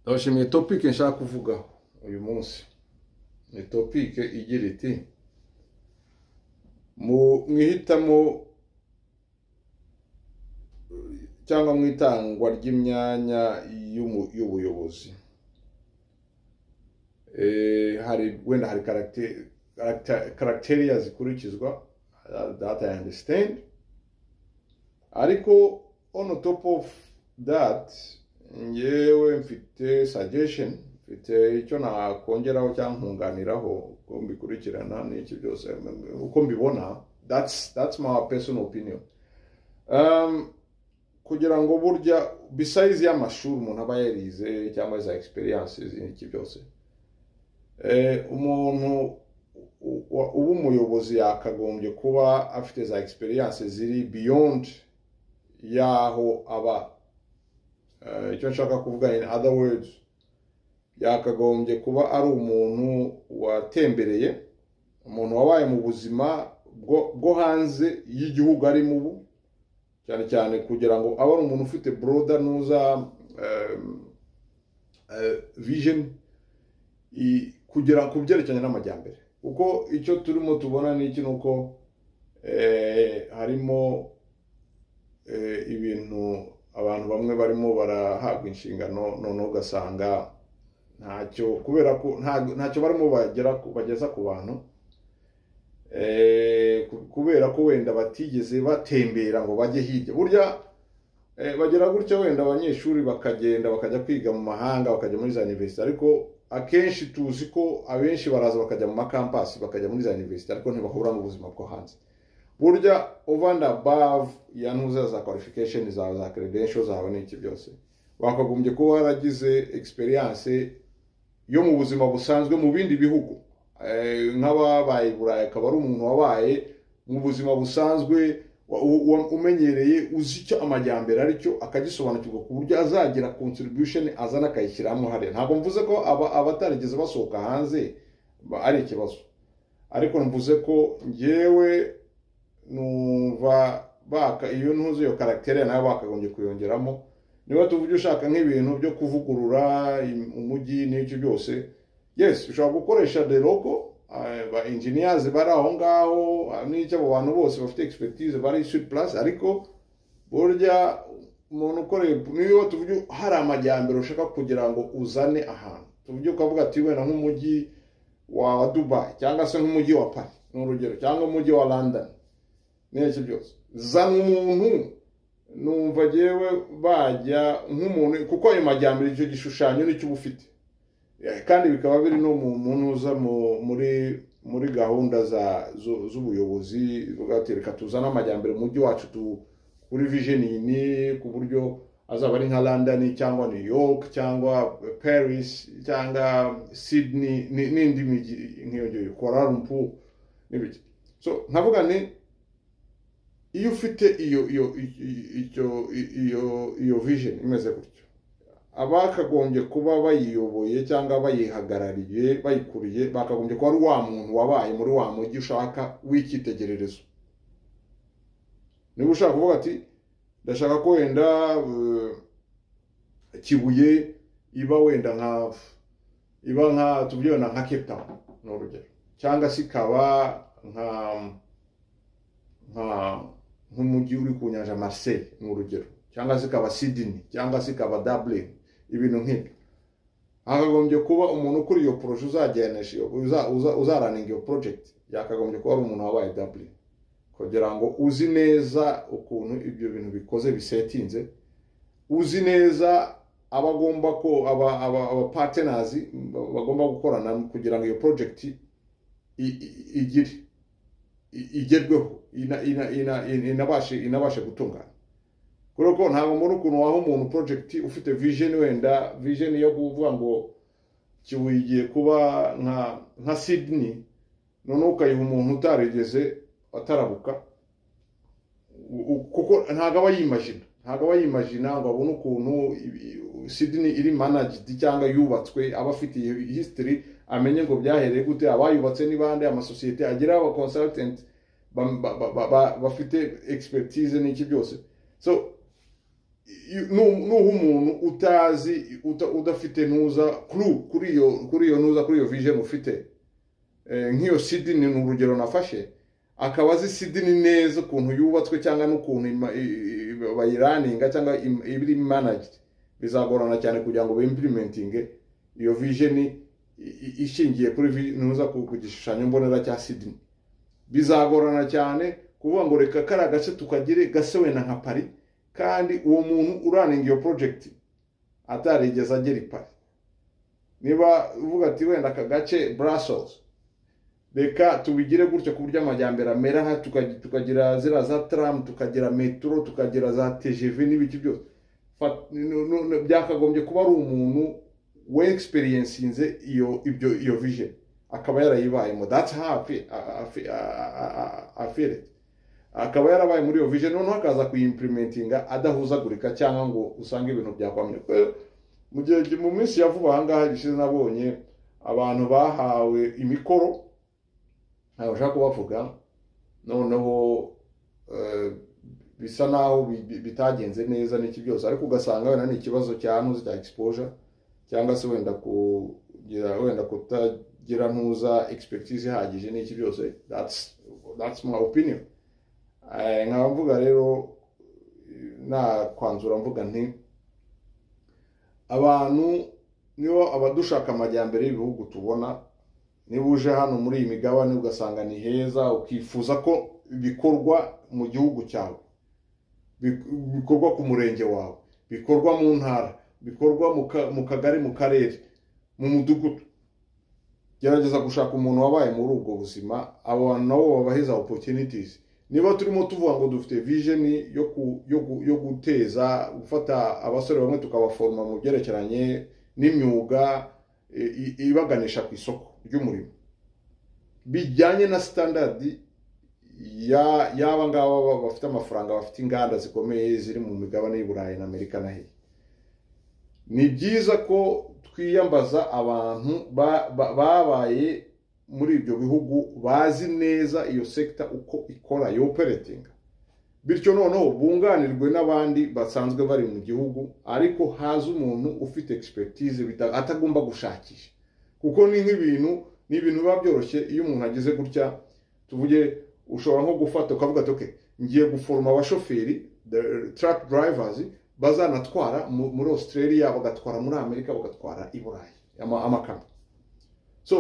ndabashimiye topike nshaka kuvuga uyu munsi ni topike igira iti mwihitamo cyangwa mu itangwa ry'imyanya y'ubuyobozi hari wenda hari karagiteriya zikurikizwa data ya andisitende ariko ono topu ofu dati ngewe mfite sagesheni mfite icyo nakongeraho cyangwa nkunganiraho uko mbikurikirana n'iki byose uko mbibona datsi mawa pesoni opiniyoni kugira ngo burya bisayizi y'amashuri umuntu aba yarize cyangwa za egisperiyanse iki byose umuntu uba umuyobozi yakagombye kuba afite za egisperiyanse ziri biyondi y'aho aba icyo nshaka kuvuga in other words yakagombye kuba ari umuntu watembereye umuntu wabaye mu buzima bwo hanze y'igihugu arimo ubu cyane cyane kugira ngo abe ari umuntu ufite broda nuza vision kugera ku byerekeranye n'amajyambere kuko icyo turimo tubona ni iki ni uko harimo ibintu abantu bamwe barimo barahabwa inshingano noneho ugasanga ntacyo kubera ko ntacyo barimo bageza ku bantu kubera ko wenda batigeze batembera ngo bajye hirya burya bagera gutya wenda abanyeshuri bakagenda bakajya kwiga mu mahanga bakajya muri za univerisite ariko akenshi tuzi ko abenshi baraza bakajya mu makampasi bakajya muri za univerisite ariko ntibahura n'ubuzima bwo hanze burya over and above ya ntuza za qualification zawe za credentials zawe n'iki byose wakagombye kuba waragize experience yo mu buzima busanzwe mu bindi bihugu nk'ababaye i burayi akaba ari umuntu wabaye mu buzima busanzwe umenyereye uzi icyo amajyambere aricyo akagisobanukirwa ku buryo azagira contribution azana akayishyiramo hariya ntabwo mvuze ko abatarigeze basohoka hanze ari ikibazo ariko mvuze ko ngewe numva baka iyo ntuzi iyo karagiteri nawe bakagombye kuyongeramo niba tuvuge ushaka nk'ibintu byo kuvugurura umujyi n'ibyo byose yesi ushobora gukoresha deroko ba enjiniyazi bari aho ngaho n'icyo abo bantu bose bafite egisipegitize bari suri purasi ariko burya umuntu ukoreye niba tuvuge hari amajyambere ushaka kugira ngo uzane ahantu tuvuge ukavuga ati wenda nk'umujyi wa dubayi cyangwa se nk'umujyi wa pari ni urugero cyangwa umujyi wa londoni n'iki byose zana umuntu numva agewe bajya nk'umuntu kuko ayo majyambere icyo gishushanyo nicyo uba ufite kandi bikaba biri no mu muntu uza muri muri gahunda z'ubuyobozi reka tuzane amajyambere mujyi wacu kuri vijenini ku buryo azaba ari nka london cyangwa new york cyangwa paris cyangwa sydney n'indi mijyi nk'iyo ngiyo korarumpu n'ibiki nkavuga ni iyo ufite iyo iyo icyo iyo iyo vision imeze gutyo abakagombye kuba bayiyoboye cyangwa bayihagarariye bayikuriye bakagombye kuba ari wa muntu wabaye muri wa mujyi ushaka w'icyitegererezo niba ushaka kuvuga ati ndashaka ko wenda kibuye iba wenda nka iba nka tuvuge wenda nka kepu tawuni ni urugero cyangwa se ikaba nka nka nk'umujyi uri ku nyanja Marseille ni urugero cyangwa se ikaba sidini cyangwa se ikaba dabure ibintu nk'ibyo hakagombye kuba umuntu ukuri iyo poroje uzajyanisha uzaraninga iyo porojegiti yakagombye kuba ari umuntu wabaye dabure kugira ngo uzi neza ukuntu ibyo bintu bikoze bisetinze uzi neza abagomba ko abapatenazi bagomba gukorana kugira ngo iyo porojegiti igire igerweho inabashe gutungana kubera ko ntabwo muri ukuntu waha umuntu porojegiti ufite vijeni wenda vijeni yo kuvuga ngo kibuye igiye kuba nka sidini noneho ukayiha umuntu utarigeze atarabuka kuko ntabwo aba yimajina ntabwo aba yimajina ngo abone ukuntu sidini iri manajidi cyangwa yubatswe aba afite iyo hisitiri amenye ngo byahereye gute abayubatse n'ibande amasosiyete agira abakonsaritenti bafite egisipegitize n'iki byose so you- nu- nuha umuntu utazi uta- udafite nuza kuru kuri iyo kuri iyo nuza kuri iyo vision ufite Eh, nk'iyo sidini ni urugero nafashe akaba azi sidini neza ukuntu yubatswe cyangwa n'ukuntu ima- i- i- i- bayiraninga cyangwa im- iba iri managed bizagorana cyane kugira ngo bimplementinge iyo vision i- i- ishingiye kuri vi- nuza ku ku gishushanyo mbonera cya sidini bizagorana cyane kuvuga ngo reka kari agace tukagire gase wenda nka pari kandi uwo muntu uraninga iyo project atarigeze agera i pari niba uvuga ati wenda aka gace brussels reka tubigire gutyo ku buryo amajyambere amera aha tuka- tukagira ziriya za tram tukagira metro tukagira za tgv n'ibiki byose Fa- nu- nu- nu- byakagombye kuba ari umuntu wexperiencinze iyo ibyo iyo vision akaba yarayibayemo that's how I feel- I- I- I- I- I feel it akaba yarabaye muri iyo vision noneho akaza kuyimplementinga adahuzagurika cyangwa ngo usange ibintu byakwamye Eh, mu gihe mu minsi ya vuba aha ngaha gishize nabonye abantu bahawe imikoro ntabwo bashaka kubavuga noneho eh, bisa naho bi- bi- bitagenze neza n'iki byose ariko ugasanga wenda ni ikibazo cya ntuzi cya exposure cyangwa se wenda kugira wenda kutagira ntuza expertise ihagije n'iki byose that's that's my opinion Eh, nkaba mvuga rero nta kwanzura mvuga nti abantu nibo abadushaka amajyambere y'ibihugu tubona niba uje hano muri iyi migabane ugasanga ni heza ukifuza ko bikorwa mu gihugu cyawe bik- bikorwa ku murenge wawe bikorwa mu ntara bikorwa mu ka- mu kagari mu karere mu mudugudu gerageza gushaka umuntu wabaye muri ubwo buzima abo bantu nabo babahiza opportunities niba turimo tuvuga ngo dufite vision yo ku, yo, gu- yo guteza gufata abasore bamwe tukabaforoma mu byerekeranye n'imyuga e, i- ibaganisha ku isoko ry'umurimo bijyanye na standard ya y'aba ngaba ba- bafite amafaranga bafite inganda zikomeye ziri mu migabane y'u Burayi na Amerika na hehe ni byiza ko twiyambaza abantu ba- ba- babaye muri ibyo bihugu bazi neza iyo sekita uko ikora yo operating bityo noneho bunganirwe n'abandi basanzwe bari mu gihugu ariko haza umuntu ufite expertise bita- atagomba gushakisha kuko ni nk'ibintu ni ibintu biba byoroshye iyo umuntu agize gutya tuvuge ushobora nko gufata ukavuga ati okay ngiye guforoma abashoferi the truck drivers bazanatwara mu- muri australia bagatwara muri amerika bagatwara i burayi ama- amakamyo so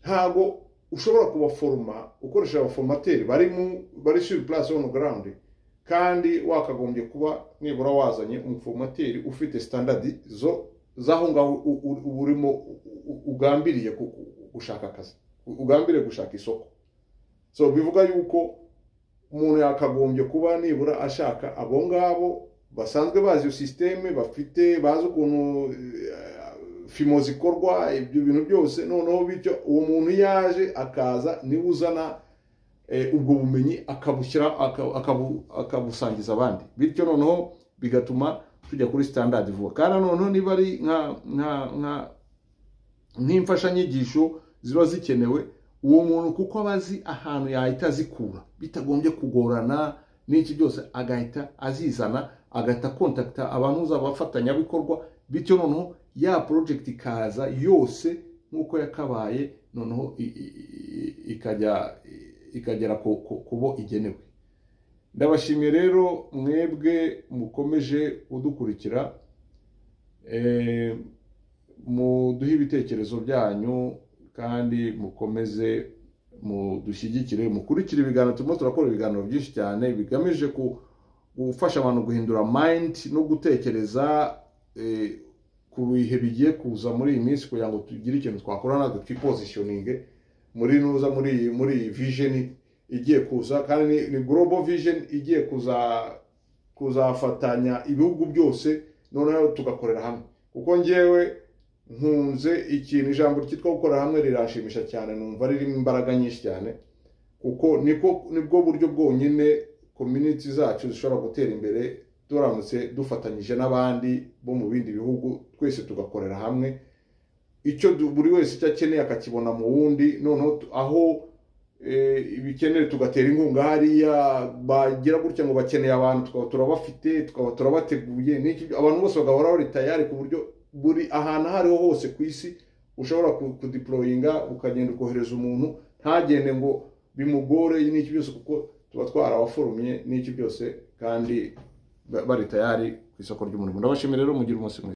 ntabwo ushobora kubaforoma ukoresha abaformateri bari mu bari sur place on ground kandi wakagombye kuba nibura wazanye umuformateri ufite standard zo z'aho ngaho u- u- urimo u- u- ugambiriye ku- ku- gushaka akazi u- ugambiriye gushaka isoko so bivuga yuko umuntu yakagombye kuba nibura ashaka abo ngabo basanzwe bazi iyo sisiteme bafite bazi ukuntu eh, fimo zikorwa ibyo bintu byose noneho bityo uwo muntu yaje akaza niba uzana eh, ubwo bumenyi akabushyira aka- akabu- akabusangiza abandi bityo noneho bigatuma tujya kuri standard vuba kandi na noneho niba ari nka nka nka nk'imfashanyigisho ziba zikenewe uwo muntu kuko aba azi ahantu yahita azikura bitagombye kugorana n'iki byose agahita azizana agahita kontakita abantu abafatanyabikorwa bityo noneho ya project ikaza yose nk'uko yakabaye noneho i- i- i- ikajya ikagera ku- ku- kubo igenewe ndabashimiye rero mwebwe mukomeje kudukurikira Eh, muduhe ibitekerezo byanyu kandi mukomeze mudushyigikire mukurikire ibiganiro turimo turakora ibiganiro byinshi cyane bigamije ku- gufasha abantu guhindura mind no gutekereza eh, ku bihe bigiye kuza muri iyi minsi kugira ngo tugire ikintu twakora natwe twipozishoninge muri nuza muri iyi- muri iyi vision igiye kuza kandi ni- ni global vision igiye kuza kuzafatanya ibihugu byose noneho tugakorera hamwe kuko ngewe nkunze ikintu ijambo ryitwa gukorera hamwe riranshimisha cyane numva ririmo imbaraga nyinshi cyane kuko niko nibwo buryo bwonyine community zacu zishobora gutera imbere turamutse dufatanyije n'abandi bo mu bindi bihugu twese tugakorera hamwe icyo du- buri wese icyo akeneye akakibona mu wundi noneho tu- aho ibikenewe tugatera inkunga hariya bagira gutya ngo bakeneye abantu tukaba turabafite tukaba turabateguye abantu bose bagahora bari tayari ku buryo buri ahantu aho ariho hose ku isi ushobora kudiporoyinga ukagenda ukohereza umuntu ntagende ngo bimugore n'iki byose kuko tuba twarabaforumye n'iki byose kandi bari tayari ku isoko ry'umurimo ndabashimira rero mugira umunsi mwiza